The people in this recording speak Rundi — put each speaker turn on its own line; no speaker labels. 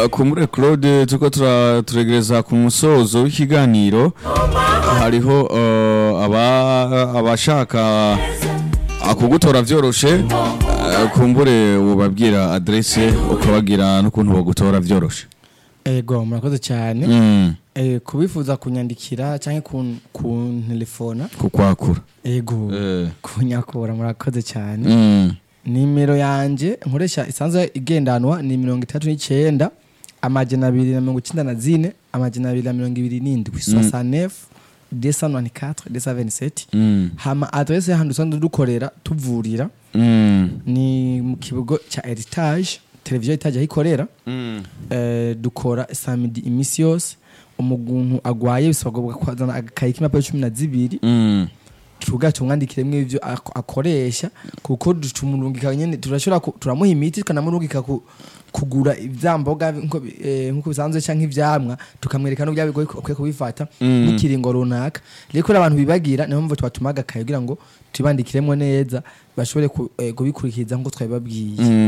Uh, kumure Claude tuko tura- turegereza ku musozo w'ikiganiro hariho uh, aba abashaka akugutora vyoroshe uh, kumbure ubabwira adresse ukabagira n'ukuntu bogutora vyoroshe
ego murakoze cyane
mm.
Eh, kubifuza kunyandikira cyangwa kun- kuntelefona
kukwakura
ego
eh.
kunyakura murakoze cyane
mm.
nimero yanje nkoresha isanzwe igendanwa ni mirongo itatu n'icyenda amajana abiri na mirongo icyenda na zine amajana abiri na mirongo ibiri n'indwi soixante-neuf deux cent vingt-quatre deux cent vingt-sept
Mm.
hama adresse y'ahantu dusanzwe dukorera tuvurira
Mm.
ni mu kibugo cya heritage televiziyo heritage aho ikorera
Mm.
eh, dukora samedi iminsi yose umuntu agwaye bisabwa kwazana agakayi k'impapuro cumi na zibiri
Mm.
tuvuga tumwandikiremwo ivyo ako- akoresha kuko tumurungika nyene turashobora ku- turamuha imiti tukanamurungika ku- kugura ivyamboga nko bi- eh, nkuko bisanzwe canke ivyamwa tukamwereka n'uburyo bigoye ko- akwiye kubifata
Mm.
n'ikiringo runaka rero kubera abantu bibagira niyo mpamvu tubatuma agakaye kugira ngo tubandikiremwo neza bashobore ku- eh, kubikurikiza nk'uko twabibabwiye
Mm.